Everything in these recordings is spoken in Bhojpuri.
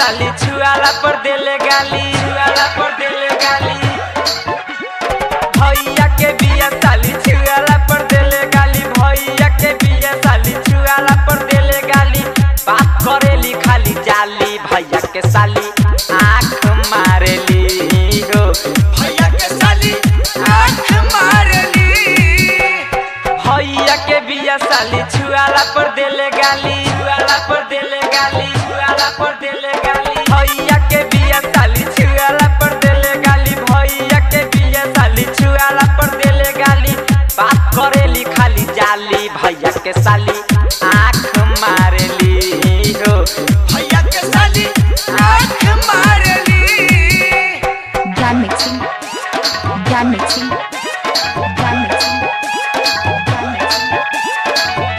साली छुआला पर देले गाली छुआला पर देले गाली भैया के बिया साली छुआला पर देले गाली भैया के बिया साली छुआला पर देले गाली बात करेली खाली जाली भैया के साली आँख मारेली हो भैया के साली आँख मारेली भैया के बिया साली छुआला पर देले गाली छुआला पर देले गाली छुआला पर देले गाली भैया के बिया साली छुआला पर देले गाली भैया के बिया साली छुआला पर देले गाली बात करेली खाली जाली भैया के साली आँख मारेली हो भैया के साली आँख मारेली Jan mixing. Jan mixing. Jan mixing. Jan mixing.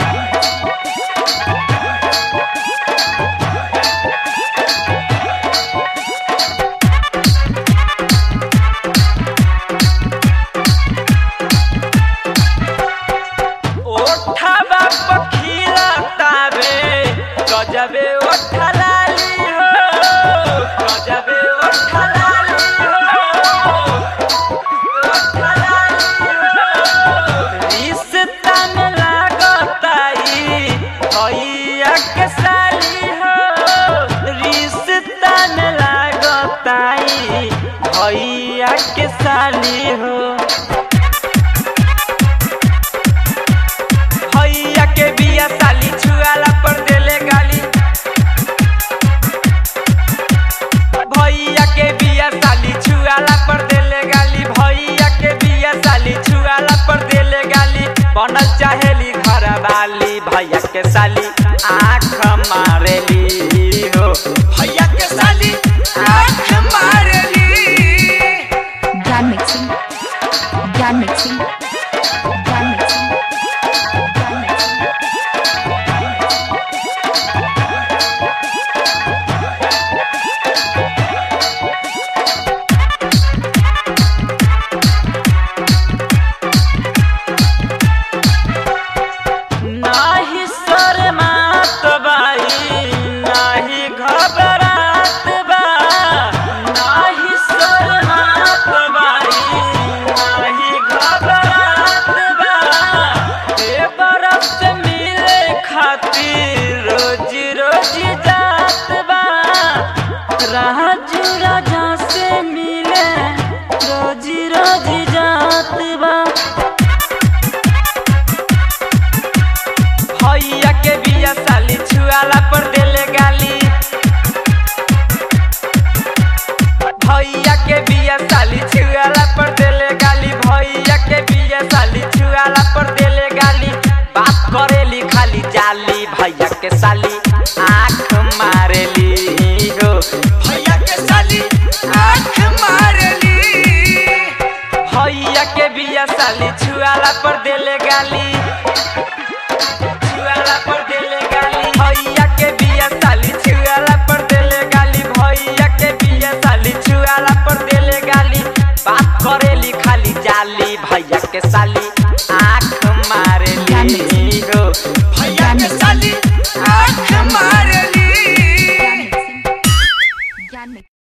ओठा पखीला तारे गजबे ओठा लाली हो गजबे ओठा लाली हो ओठा लाली हो रिश्ता में लागताई भैया के साली हो रिश्ता में लागताई भैया के साली हो भैया के बिया साली छुआला पर देले गाली भैया के बिया साली छुआला पर देले गाली भैया के बिया साली छुआला पर देले गाली बनल चाहेली घर वाली भैया के साली आँख मारेली हो भैया के साली आँख मारेली Jan mixing. Jan mixing. Jan mixing. Jan mixing. नाही शरमात बाई नाही घबरात बा नाही शरमात बाई नाही घबरात बा ए बरफ से मिले खातिर रोज रोज जात बा राजू राजा से मिले रोज रोज जात बा भैया के बिया साली छुआला पर देले गाली भैया के बिया साली छुआला पर देले गाली भैया के बिया साली छुआला पर देले गाली बात करेली खाली जाली भैया के साली आँख मारेली हो भैया के साली आँख मारेली भैया के बिया साली छुआला पर देले गाली छुआला पर देले गाली भैया के बिया साली छुआला पर देले गाली भैया के बिया साली छुआला पर देले गाली बात करेली खाली जाली भैया के साली आँख मारेली हो भैया के साली आँख मारेली